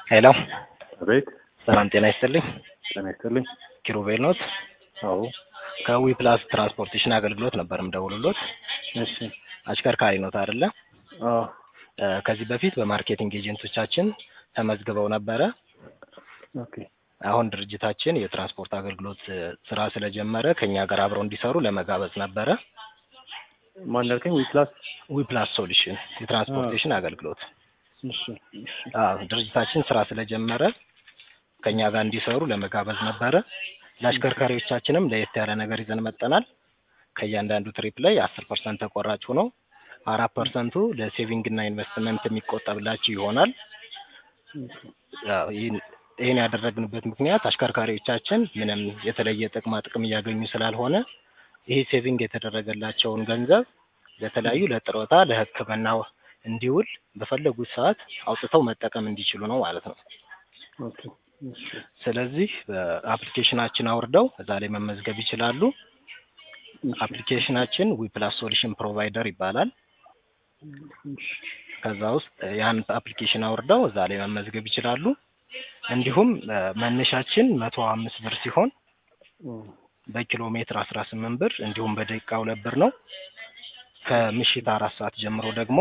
ሄሎ አቤት ሰላም ጤና ይስጥልኝ። ጤና ይስጥልኝ። ኪሩቤል ኖት አዎ ከዊ ፕላስ ትራንስፖርቴሽን አገልግሎት ነበር ምደውልሎት። እሺ አሽከርካሪ ኖት አይደለ? አዎ እ ከዚህ በፊት በማርኬቲንግ ኤጀንቶቻችን ተመዝግበው ነበረ። ኦኬ አሁን ድርጅታችን የትራንስፖርት አገልግሎት እ ስራ ስለጀመረ ከኛ ጋር አብረው እንዲሰሩ ለመጋበዝ ነበረ። ማን ያልከኝ? ዊፕላስ ዊ ፕላስ ሶሉሽን የትራንስፖርቴሽን አገልግሎት እሺ እሺ አዎ ድርጅታችን ስራ ስለጀመረ ከኛ ጋር እንዲሰሩ ለመጋበዝ ነበረ። ለአሽከርካሪዎቻችንም ለየት ያለ ነገር ይዘን መጠናል። ከእያንዳንዱ ትሪፕ ላይ አስር ፐርሰንት ተቆራጭ ሆኖ አራት ፐርሰንቱ ለሴቪንግ እና ኢንቨስትመንት የሚቆጠብላችሁ ይሆናል። አዎ ይህን ይህን ያደረግንበት ምክንያት አሽከርካሪዎቻችን ምንም የተለየ ጥቅማ ጥቅም እያገኙ ስላልሆነ ይህ ሴቪንግ የተደረገላቸውን ገንዘብ ለተለያዩ ለጥሮታ፣ ለሕክምና እንዲውል በፈለጉት ሰዓት አውጥተው መጠቀም እንዲችሉ ነው ማለት ነው። ኦኬ እሺ ስለዚህ በአፕሊኬሽናችን አውርደው እዛ ላይ መመዝገብ ይችላሉ። አፕሊኬሽናችን ዊፕላስ ሶሉሽን ፕሮቫይደር ይባላል። እሺ ከዛ ውስጥ ያን አፕሊኬሽን አውርደው እዛ ላይ መመዝገብ ይችላሉ። እንዲሁም እ መነሻችን መቶ አምስት ብር ሲሆን እም በኪሎ ሜትር አስራ ስምንት ብር እንዲሁም በደቂቃ ሁለት ብር ነው። ከምሽት አራት ሰዓት ጀምሮ ደግሞ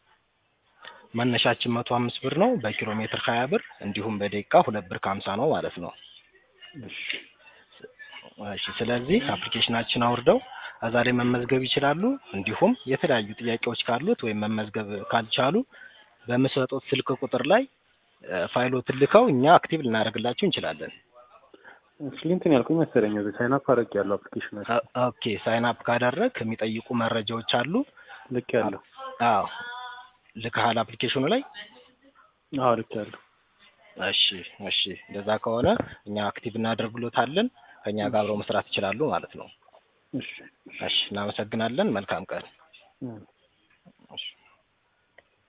መነሻችን መቶ አምስት ብር ነው። በኪሎ ሜትር ሀያ ብር እንዲሁም በደቂቃ ሁለት ብር ከሀምሳ ነው ማለት ነው። እሺ እሺ ስለዚህ አፕሊኬሽናችን አውርደው እዛ ላይ መመዝገብ ይችላሉ። እንዲሁም የተለያዩ ጥያቄዎች ካሉት ወይም መመዝገብ ካልቻሉ በምሰጡት ስልክ ቁጥር ላይ እ ፋይሎትን ልከው እኛ አክቲቭ ልናደርግላችሁ እንችላለን። አክቹሊ እንትን ያልኩኝ መሰለኝ እዚህ ሳይን አፕ አድርጌያለሁ አፕሊኬሽናችን ኦ- ኦኬ ሳይን አፕ ካደረግ የሚጠይቁ መረጃዎች አሉ። ልክ ያለው አዎ ልከሃል አፕሊኬሽኑ ላይ። አዎ ልክ ያለው እሺ እሺ እንደዛ ከሆነ እኛ አክቲቭ እናደርግሎታለን። ከእኛ ጋር አብረው መስራት ይችላሉ ማለት ነው። እሺ እሺ እናመሰግናለን። መልካም ቀን። እም እሺ